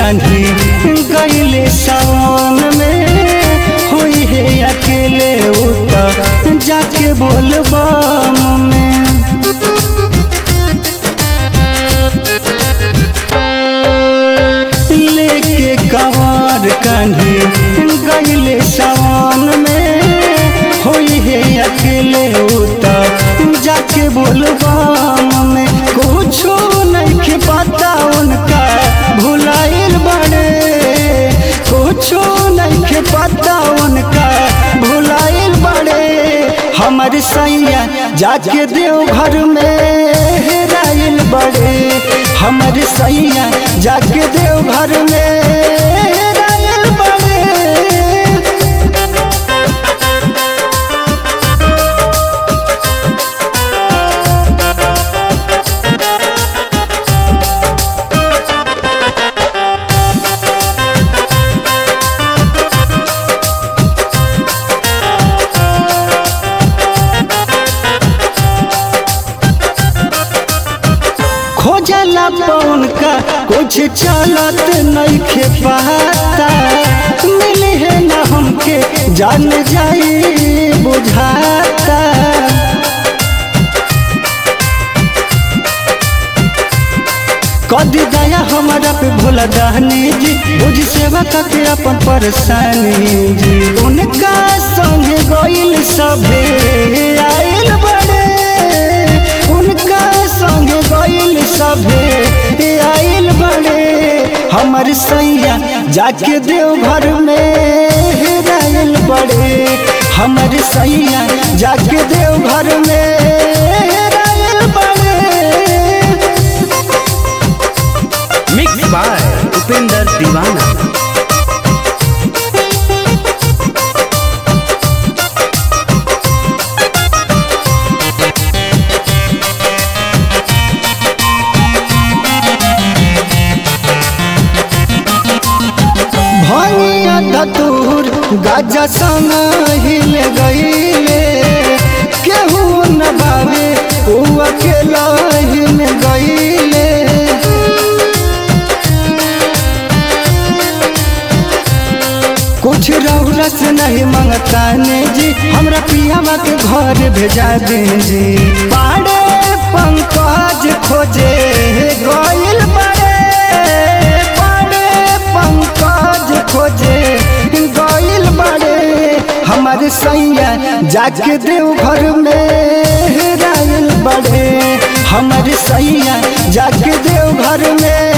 कांधी गईले सावन में हुई है अकेले उता जाके बोलबा में लेके कवार कांधी गईले सावन में हुई है अकेले उता जाके बोलबा में कुछो नहीं पता उनका भुलाइल बड़े कुछो नहीं पता उनका भुलाइल बड़े हमर सैया जाके देव घर में हेराइल बड़े हमर सैया जाके देव घर में हेराइल बड़े खोजला पौन का कुछ चलत नहीं खे पाता मिले है ना हमके जान जाई बुझाता कदी दया हमारा पे भोला दानी जी बुझ सेवा करके अपन परेशानी जी उनका संग गइल सभे आइल बड़े उनका संग गइल सभे आइल बड़े हमर सैया जाके देव घर में हेराइल बड़े हमर सैया जाके देव घर में हेराइल बड़े मिक्स बाय उपेंद्र दीवाना भनिया धतूर गाजा संग हिल गईले केहू न भावे ऊ अकेला हिल गईले कुछ रौला से नहीं मांगता ने जी हमरा पियावा के घर भेजा दीजी पाड़े पंकज खोजे गइल बड़े पाड़े पंकज खोजे गइल बड़े हमारे सैया जाके देव घर में हेराइल बड़े हमारे सैया जाके देव घर में